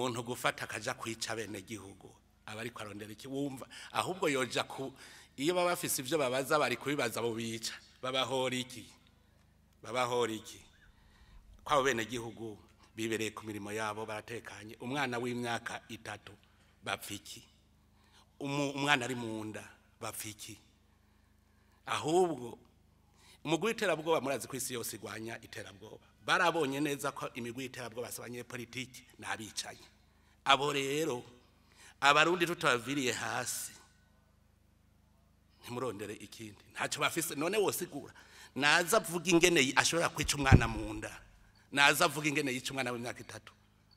umuntu gufata akaja kwica bene gihugu aba ariko arondera iki wumva ahubwo yoja ku iyo baba bafise ivyo babaza bari kubibaza abo bica babahora iki babahora iki kwabo bene gihugu bibereye ku mirimo yabo baratekanye umwana w'imyaka itatu bapfa iki Umu- umwana ari mu nda bapfa iki ahubwo umugwi w'iterabwoba murazi ko isi yose igwanya iterabwoba barabonye neza ko imigwi y'iterabwoba si abanyepolitiki ni abicanyi abo rero abarundi tutabaviriye hasi ntimurondere ikindi ntacyo bafise none wosigura naza avuga ingene yi- ashobora kwica umwana mu nda naza avuga ingene yica umwana w'imyaka itatu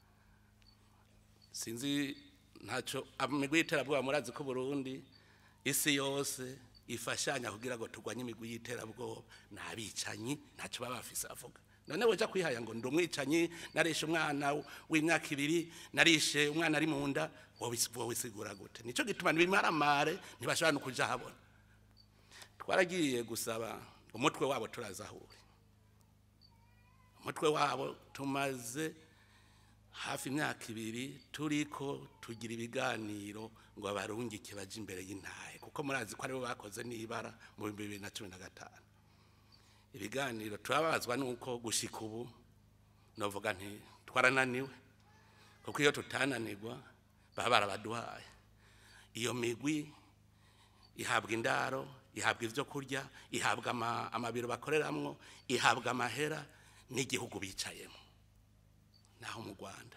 sinzi ntacyo imigwi y'iterabwoba murazi ko Burundi isi yose ifashanya kugira ngo turwanye imigwi y'iterabwoba ni abicanyi ntacyo baba bafise avuga none weja kwihaya ngo ndi umwicanyi narishe umwana w'imyaka ibiri narishe umwana ari mu nda wowe wisigura gute nico gituma ntibimaramare ntibashobora no kuja habona twaragiye gusaba umutwe wabo turazahura umutwe wabo tumaze hafi imyaka ibiri turiko tugira ibiganiro ngo abarungike baje imbere y'intahe kuko murazi ko aribo bakoze n'ibara mu bihumbi bibiri na cumi na gatanu ibiganiro turababazwa nuko gushika ubu novuga nti twarananiwe kuko iyo tutananirwa baba barabaduhaye iyo migwi ihabwa indaro ihabwa ivyo kurya ihabwa ama- amabiro bakoreramwo ihabwa amahera n'igihugu bicayemo naho mu rwanda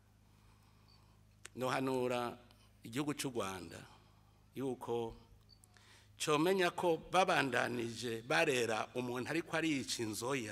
nohanura igihugu cy'u rwanda yuko comenya ko babandanije barera umuntu ariko ariyica inzoya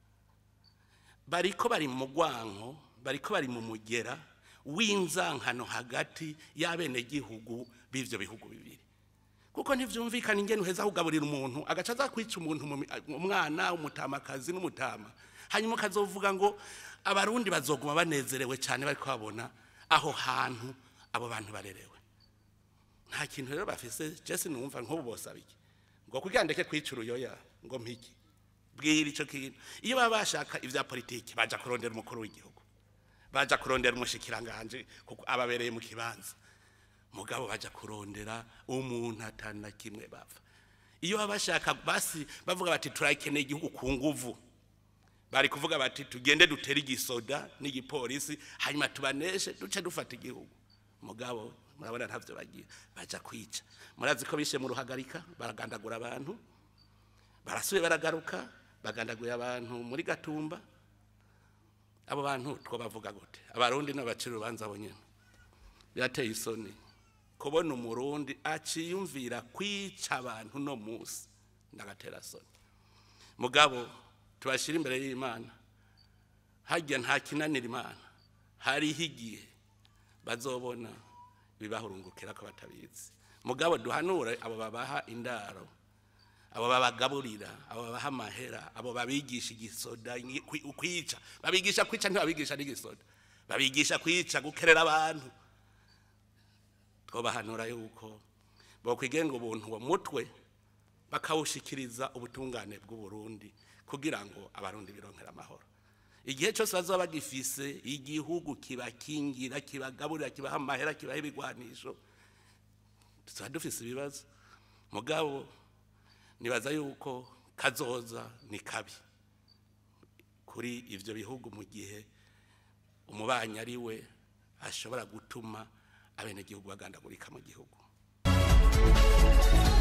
bariko bari mu rwanko bariko bari mu mugera w'inzankano hagati y'abenegihugu b'ivyo bihugu bibiri kuko ntivyumvikana ingene uheza kugaburira umuntu agaca aza kwica umuntu mu mi- umwana umutamakazi n'umutama hanyuma ukazovuga ngo abarundi bazoguma banezerewe cyane bariko babona aho hantu abo bantu barerewe nta kintu rero bafise jesi numva nk'ubu bosaba iki ngo kugira ndeke kwica uruyoya ngo mpiki bwira ico kintu iyo baba bashaka ivya politiki baja kurondera umukuru w'igihugu baja kurondera umushikiranganje kuko ababereye mu kibanza mugabo baja kurondera umuntu atana kimwe bava iyo baba bashaka basi bavuga bati turakeneye igihugu ku nguvu bari kuvuga bati tugende dutere igisoda n'igipolisi hanyuma tubaneshe duce dufata igihugu mugabo murabona ntavyo bagira baja kwica murazi ko bishe mu ruhagarika baragandagura abantu barasuye baragaruka bagandagura abantu muri gatumba abo bantu twobavuga gute abarundi n'abacira urubanza abo nyene birateye isoni kubona umurundi aciyumvira kwica abantu no musi ndagatera soni mugabo tubashira imbere y'imana harya nta kinanira imana hariho igihe bazobona bibahurungukira ko batabizi mugabo duhanure abo babaha indaro abo babagaburira abo babaha amahera abo babigisha igisoda ngi- kwi- kwica babigisha kwica ntibabigisha n'igisoda babigisha kwica gukerera abantu twobahanura yuko bokwigenga ubuntu uwo mutwe bakawushikiriza ubutungane bw'uburundi kugira ngo abarundi bironkere amahoro igihe cyose bazaba bagifise igihugu kibakingira kibagaburira kibaha amahera kibaha ibigwanisho tuzaba dufise ibibazo mugabo nibaza yuko kazoza ni kabi kuri ivyo bihugu mu gihe umubanyi ari we ashobora gutuma abenegihugu bagandagurika mu gihugu